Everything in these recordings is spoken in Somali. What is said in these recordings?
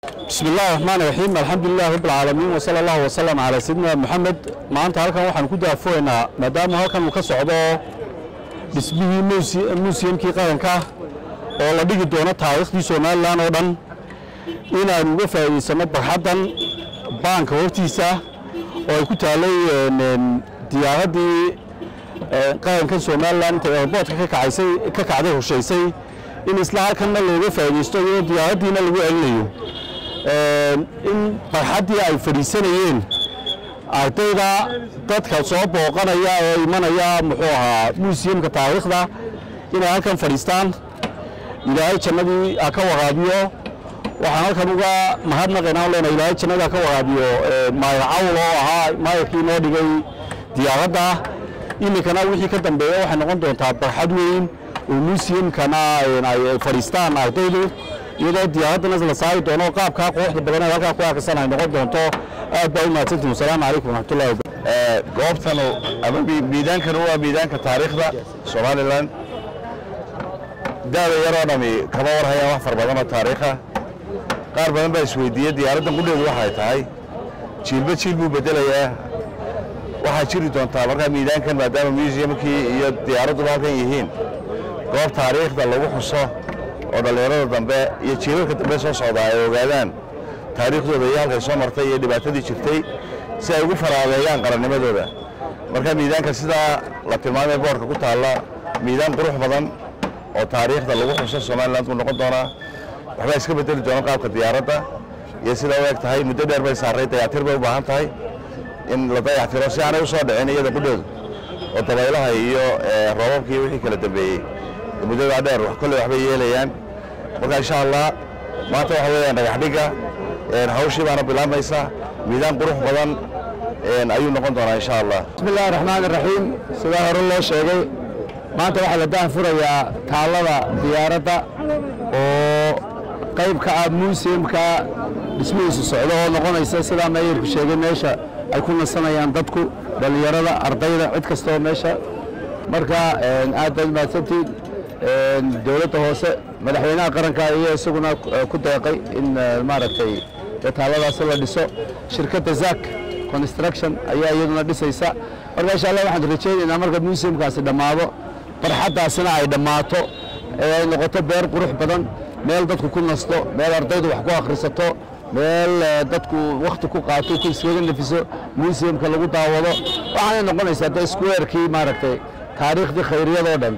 بسم الله الرحمن الرحيم الحمد لله رب العالمين وصلى الله وسلم على سيدنا محمد maanta halkan waxaan ku daafoynaa maadaama halkan uu ka socdo dhismihii museumkii qaranka oo la dhigi doono taariikhdii somalilan oo dhan inaan uga faa'iidaysano barxaddan baanka hortiisa oo ay ku taallay diyaaraddii qarankan somalilan intay airboortka ka kacaysay ka kacday hushaysay in isla halkanna looga faa'iidaysto iyadoo diyaaraddiina lagu celinayo in barxaddii ay fadhiisanayeen ardayda dadka soo booqanaya ee imanaya muxuu ahaa museumka taariikhda inay halkan fadhiistaan ilaahay jannadii ha ka waraabiyo waxaan halkan uga mahadnaqaynaa leena ilaahay jannadii ha ka waraabiyo maayar cawl oo ahaa maayarkii inoo dhigay diyaaradda iminkana wixii ka dambeeya waxay noqon doontaa barxad weyn oo museumkana ay fadhiistaan ardaydu iyadoo diyaaraddana la saari doono qaabkaa quruxda badan ee halkaa ku arkisan ay noqon doonto aad baa u mahadsantihin wasalaamu calaykum waraxmatullahi goobtanu ama miidaankanu waa miidaanka taariikhda somalilan daada yaroo dhami kama warhayaan wax far badan oo taariikha qaar badan baa isweydiiyey diyaaraddan qudheedu waxay tahay jiilba jiil buu bedelayaa waxaa jiri doontaa markaa miidaankan maadaama museumkii iyo diyaaradduba halkan yihiin goob taariikhda lagu xuso oo dhallinyarada dambe iyo jiilalka dambe soo socdaa ay ogaadaan taariikhdooda iyo halkay soo martay iyo dhibaatadii jirtay si ay ugu faraadeeyaan qarannimadooda marka miidaanka sidaa la tilmaamay boorka ku taalla miidaan qurux badan oo taariikhda lagu xuso somaliland ku noqon doonaa waxbaa iska bedeli doona qaabka diyaaradda iyo sida u eg tahay muddo dheer bay saarray dayactir bay u baahan tahay in la dayactiro si aanay u soo dhicin iyada qudheedu oo dabaylaha iyo roobabkii wixii kala dambeeyey muddadaa dheer kolley waxbay yeelayaan marka insha allah maanta waxa weeyaan dhagaxdhigga hawshii baana bilaabmaysa miidaan qurux badan ayuu noqon doonaa insha allah bismi illahi raxmaan iraxiim sidaa hore loo sheegay maanta waxaa la daahfurayaa taallada diyaaradda oo qayb ka ah museumka dhismihiisu socdo oo noqonaysa sidaa meeyarku sheegay meesha ay ku nasanayaan dadku dhallinyarada ardayda cid kastoo meesha marka aad baad mahadsantiin dowladda hoose madaxweynaha qaranka iyo isaguna ku deeqay in maaragtay taalladaasi la dhiso shirkadda zak construction ayaa iyaduna dhisaysa marka insha allah waxaan rajaynaynaa marka museumkaasi dhammaado barxaddaasina ay dhammaato ee ay noqoto beer qurux badan meel dadku ku nasto meel ardaydu wax ku akhrisato meel dadku wakhti ku qaato ku iskaga nefiso museumka lagu daawado waxaanay noqonaysaa de squarekii maaragtay taariikhdii khayriyadoo dhan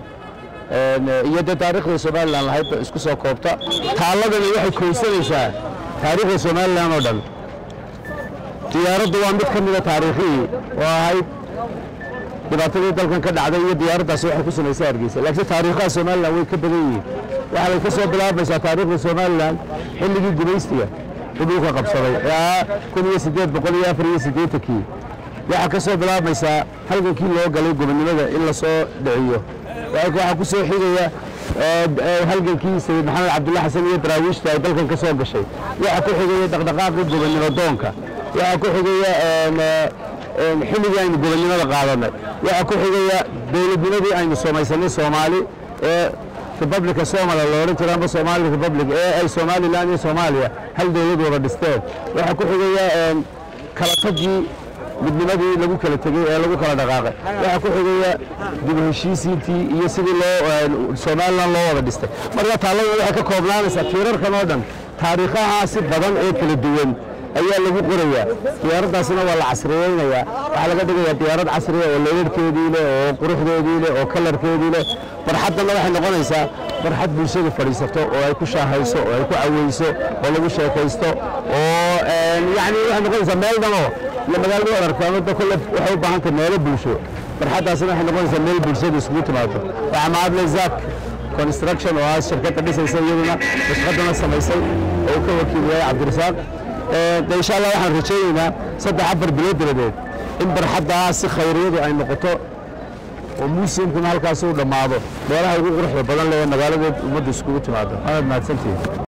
iyo dee taariikhda somalilan lahayd isku soo koobta taalladani waxay koysanaysaa taariikhda somalilan oo dhan diyaaraddu waa mid ka mida taariikhihii oo ahayd dhibaatadii dalkan ka dhacday iyo diyaaraddaasi waxay ku samaysay hargeysa laakiin taariikhaha somalilan way ka badan yihiin waxay ka soo bilaabaysaa taariikhda somalilan xilligii gumaystiga u dhulka qabsaday ee kun iyo siddeed boqol iyo afar iyo siddeetankii waxaa ka soo bilaabaysaa halgankii loo galay gobonnimada in la soo dhiciyo waxaa ku soo xigaya halgankii sayid maxamed cabdulla xasan iyo daraawiishta ay dalkan ka soo gashay waxaa ku xigaya dhaqdhaqaaqii gobonnimo doonka waxaa ku xigaya xilligii aynu gobonnimada qaadanay waxaa ku xigaya dowladnimadii aynu samaysanay soomaali ee republica somala la odhan jira amba somali republic ee ay somalilan iyo soomaaliya hal dowlad wada dhisteen waxaa ku xigaya kala tagii midnimadii lagu kala tegey ee lagu kala dhaqaaqay waxaa ku xigaya dib u heshiisiintii iyo sidii loo somalilan loo wada dhistay marka taalladu waxay ka koobnaanaysaa tiirarkan oo dhan taariikhahaasi badan ee kala duwan ayaa lagu qorayaa diyaaraddaasina waa la casriyeynayaa waxaa laga dhigayaa diyaarad casriya oo leerarkeedii leh oo quruxdeedii leh oo kalarkeedii leh barxaddanna waxay noqonaysaa barxad bulshada fadhiisato oo ay ku shaahayso oo ay ku caweyso oo lagu sheekaysto oo yacni waxay noqonaysaa meel dhanoo iyo magaalada wad aragtaan wadda kolle waxay u baahan tahay meelo bulsho barxaddaasina waxay noqonaysaa meel bulshada isugu timaado waxaa mahadle zak construction oo ah shirkadda dhisaysa iyaduna nashqadana samaysay oo ka wakiil yahay cabdirasaaq de insha allah waxaan rajaynaynaa saddex afar bilood dabadeed in barxaddaa si khayriyadu ay noqoto oo museumkuna halkaasi u dhammaado meelaha ugu quruxda badan leh ee magaaladeed ummadda iskugu timaado aad mahadsantihin